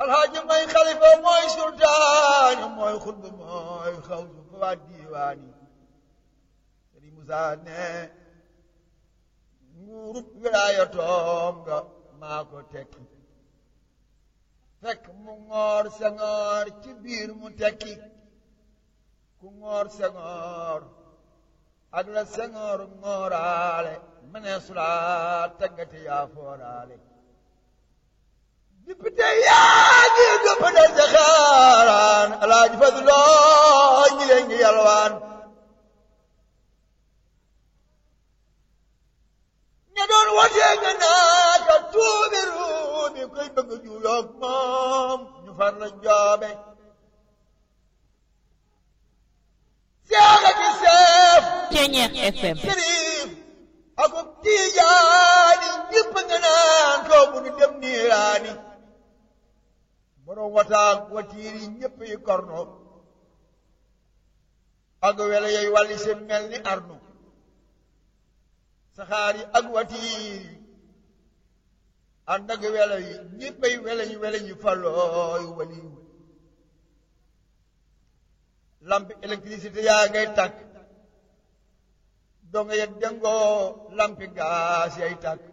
alxaaji mooy xalifa mooy sultaani mooy xutba mooy xawsu fa waa diiwaani Sëriñ Musaa ne nguurub wilaayatoom nga maa ko tekki fekk mu ngoor sengoor ci biir mu tekki ku ngoor sengoor ak la sengoor ngooraale mënee sulaa teggati yaa fooraale député yaa ngi gëpp dal ca xaaraan alaaji Fadloo ñi leen ngi yalwaan ña doon watee nga naaka tuubi ruubi koy bëgg juuyoog moom ñu far la joobe seex ak seef Ceñeex FM sëriif ak tiijaani ñëpp nga naan kaw bu ñu dem niiraani borom wataak watiir yi ñëpp yi korno ak wele yooyu wàlli seen mel ni arnu saxaar yi ak watiir yi ànd ak wele yi ñëppay wele yi wele yi falooy waliw lampi électricité yaa ngay tàkk donga ya dengoo lampi gaas yay tàkk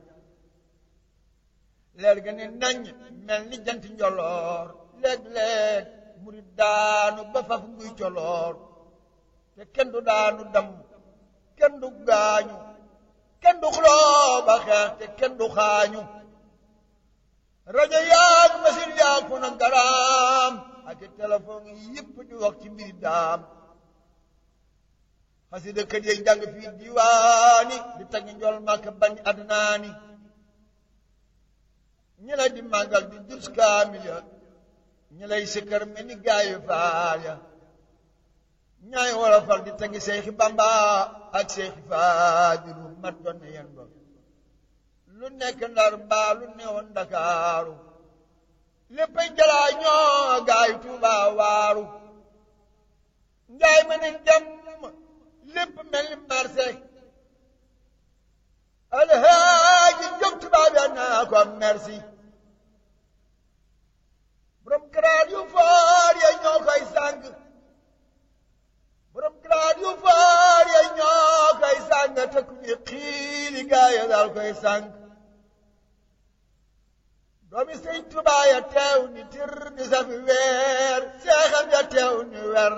leer ga ne nañ mel ni jant njoloor léeg-léeg mu di daanu ba faf nguy coloor te kenn du daanu dam kenn du gaañu kenn du xuloo ba xeex te kenn du xaañu rajo yaag machine yaag fu na garaam ak téléphone yi yëpp di wax ci mbiri daam xasida kër yi jàng fii diwaani di tagg njool màkk bañ adnaani ñi lay di màggal di dus kaamil ya ñi lay sikkar mel ni gaayu faal ya ñaay wala fal di tagg seexi bamba ak seexi faadiru mat doon na yen ba lu nekk ndar mbaa lu newoon ndakaaru léppay jalaa ñoo gaay tuuba waaru njaay ma ne dem lépp mel ni marché alhaaji jóg tubaab ya naa ko merci borom grade yu foor ya ñoo koy sàng borom grade yu foor ya ñoo koy sàng te ku ñu xiili gaa ya daal koy sàng doomi sëñ Tuubaa ya teew ni tir ni safi weer seexam ya teew ni wer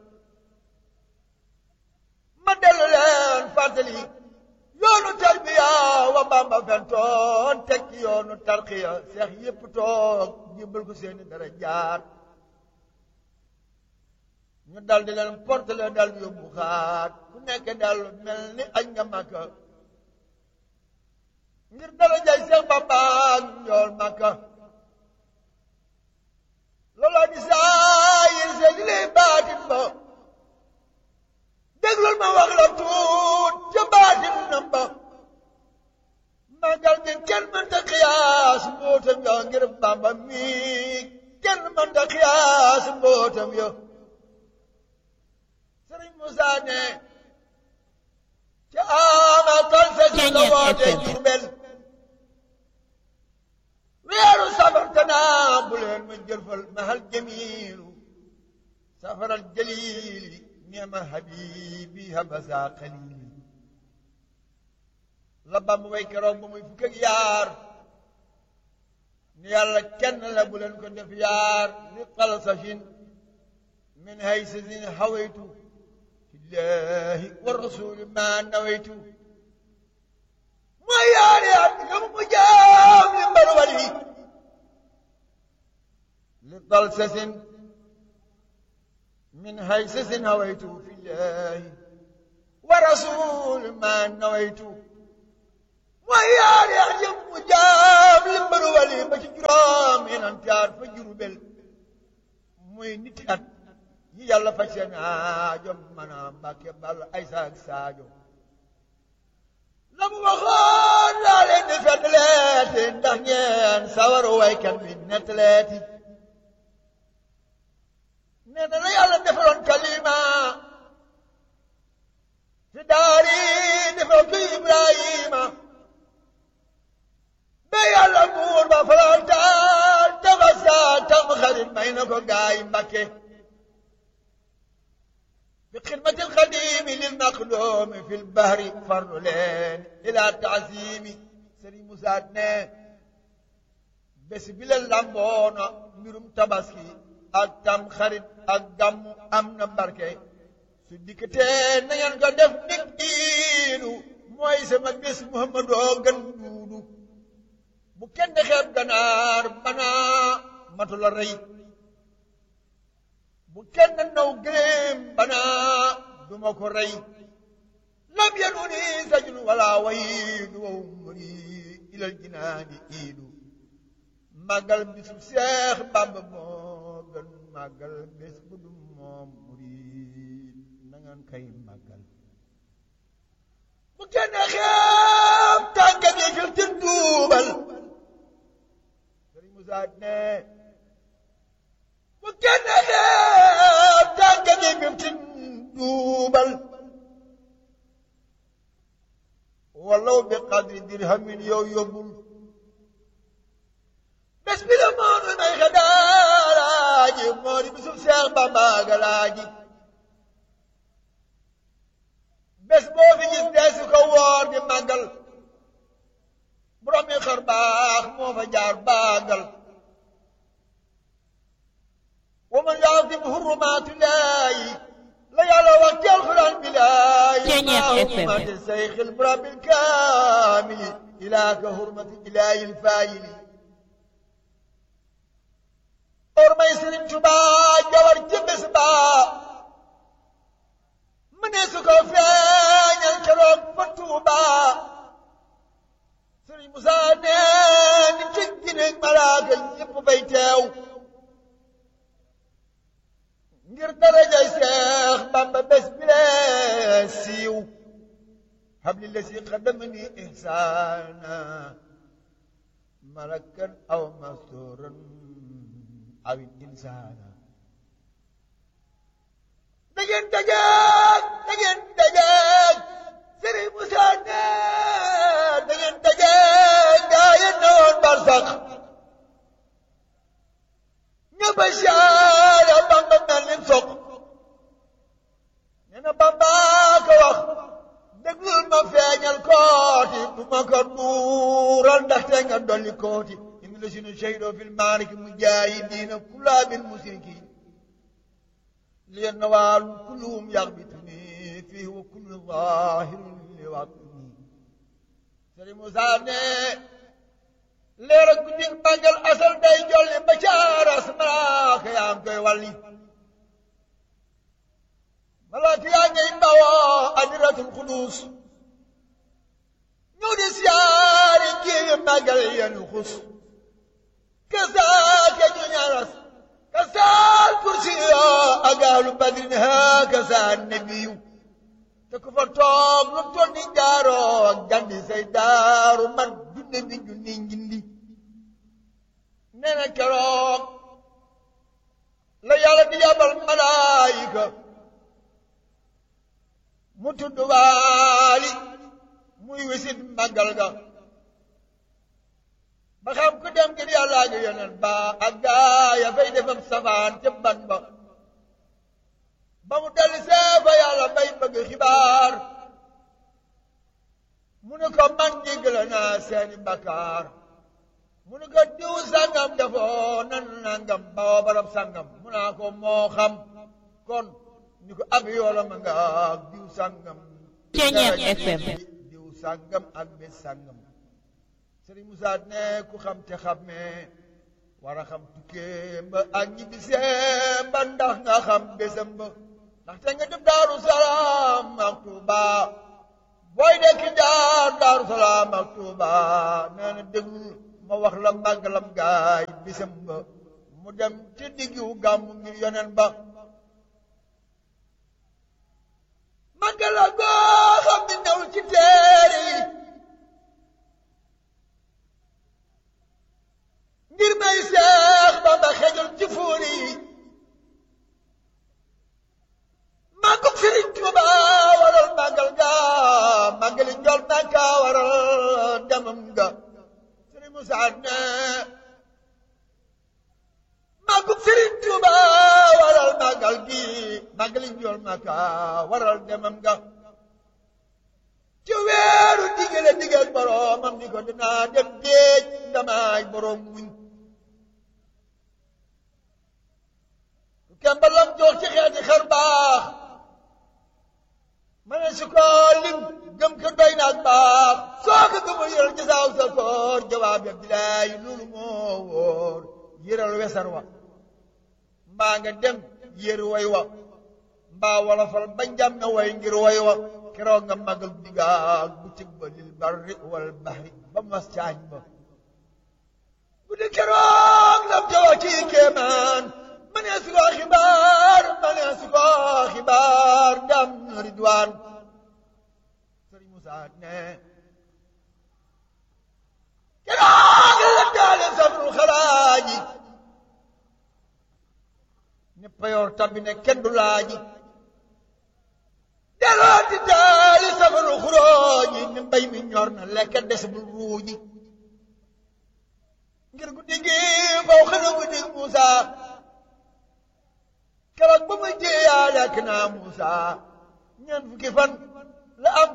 ma dellu leen fàttali yoonu tarbiya wa Bamba fentoon tekki yoonu tarqiya seex yépp toog jibbal ko seeni dara jaar ñu dal di leen portele dal yóbbu xaat ku nekk dal mel ni añ nga Makka ngir dara jay seex Bamba ak njool Makka looloo di saayir see di lay baatin ba déglul ma wax la tuut ca baatin nam ba magal gi kenn mënta xiyaas mbootam yo ngir Bamba mi kenn mënta xiyaas mbootam yo Sëriñ Musa ne ca ama tal sa ci la woote Jurbel weeru safar tanaa bu leen ma jërfal mahal jamiilu safaral jaliili neema habibi habasa xalili la Bamba way keroog ba muy fukk ak yaar ni yàlla kenn la bu leen ko def yaar li xalsafin min haysasin hawaytu fillahi wa rasuli ma nawaytu mooy yaari at yom mu jaam li mbar wali li xalsasin من هيسس هويت في الله ورسول ما نويت ويا يحجم مجاب لمبر ولي بش جرام إن انتار فجربل muy niti at yi yàlla faj seen aajo mana mbàkke bal ay saak saajo la mu waxoon laa leen di fettaleeti ndax ngeen sawaru waykat bi nettaleeti nee na la yàlla defaloon kalima fi daari defal ko Ibrahima ba yàlla buur ba faral taal dafa saa tax ko gaay Mbàkke bi xidmatil xadimi lil maqdoomi fil bahri farlu leen ila taasimi Sëriñ Musaa ne bés bi la lamboona mbirum tabaski ak tam xarit ak gàmmu am na barke su dikkatee na ngeen ko def nit iidu mooy sama bés Muhammadoo gën duudu bu kenn xeeb ganaar banaa matu la rey bu kenn naw gëléem banaa duma ko rey lam yanuni sajun wala wayidu wa umri ilal jinaani iidu màggal bisu Seex Bàmba moo gën màggal bés bu dum moom murid na ngeen koy màggal bu kenn xeeb tànka gi fil ti duubal Sëriñ Musaa ne bu kenn xeeb tànka gi fil ti duubal walaw bi qadri dirhamin yow yóbbul bés bi la moonu may xadaalaaji moo di bisub Seex Bamba galaaji bés boo fi gis dee su ko woor di màggal borom yi xar baax moo fa jaar baagal wa man yaasim hurumaatillaahi la yàlla wax ci alxuraan bi laayi maa hurmati sayxil murabil kaamili ilaa ka hurmati ilaahil faayili or may Sëriñ Tuubaa jawar ci bés ba mu ne su ko feeñal keroog fa Tuubaa Sëriñ Musaa nee ni ci gineeg malaaka ñépp bay teew ngir darajay Seex Bamba bés bi lee siiw habli la si xadamani ihsaana malakan aw masuran awit insaana da ngeen dajeeg da ngeen dajeeg Sëriñ Musaa ne da ngeen dajeeg gaa yi newoon barsax ñëpp a siyaare Bamba mel ni soq nee na Bamba ko wax déglul ma feeñal kooti du ma ko duural ndaxte nga dolli kooti الذين شهدوا في المعركة مجاهدين كلها بالمشركين لأنوال كلهم يغبطني فيه وكل ظاهر لوطني سري موسى leer ak guddi màggal asal day jolli ba ca aras malaaka yaa am koy wàlli malaaka yaa ngay bawoo adiratul xudus ñëw di siyaare géewe màggal yenu xus kasaaka ñu ñaras kasaal kursi yoo agaalu badrin ha kasaa nebiyu te ku fa toog lu toll ni jaaroo gandi say daaru man junne bi junni njindi nee na keroog la yàlla di yabal malaayika mu tudd waali muy wisit màggal ga ba xam ku dem ngir yàlla ak yonent ba ak gaa ya fay defam safaan ca ban ba ba mu dellu see fa yàlla bay bëgg xibaar mu ne ko man jéggale naa seeni bakkaar mu ne ko diw sangam defoo nan nangam bawoo barab sangam mu naa ko moo xam kon ni ko ab yoola ma nga diw sangam Ceeñeer FM diw sangam ak bés sangam Sëriñ Musaa ne ku xam te xammee war a xam tukkeem ba ak ñibbisee ba ndax nga xam bésam ba ndaxte nga def Daaru Salaam ak Tuuba booy dekki jaar Daaru Salaam ak Tuuba nee na déglu ma wax la màggalam gaay bésam ba mu dem ci diggu gàmmu ngir yonen ba màggala goo xam ne newul ci téere yi ngir may seex Bamba xejul ci fuuri yi màggug Sëriñ Tuuba waral màggal ga màggali njol Makka waral demam ga Sëriñ Musaa ne màggug Sëriñ Tuuba li njool maka waral demam nga ci weeru digale digal boroomam ni ko dinaa dem géej ndamaay boroom muñ kembalam jox ci xeeti xar baax ma ne su ko lim gëm ko doy naag baax soo ko gëmul yëral ci saaw sa koor jawaab ya bilaay loolu moo wóor yëral wesar wa mbaa nga dem yër way wa mbaa wala fal ba njàmme way ngir way wa keroog nga magal digaal bu cëg ba lil barri wal bahri ba mas caañ ba bu di keroog lam jawa ci kéemaan ma ne su ko xibaar ma ne su ko xibaar ndam ridwaan sëriñ Musa ne keroog la daale safru xalaaji ne payoor tabbi ne kenn du laaji delloo di daali safaru xuróoji ne mbay mi ñor na lekk des bul ruuji ngir guddi gi faw xana guddi Musa keroog ba ma jéeyaa lekk naa Musa ñeent fukki fan la am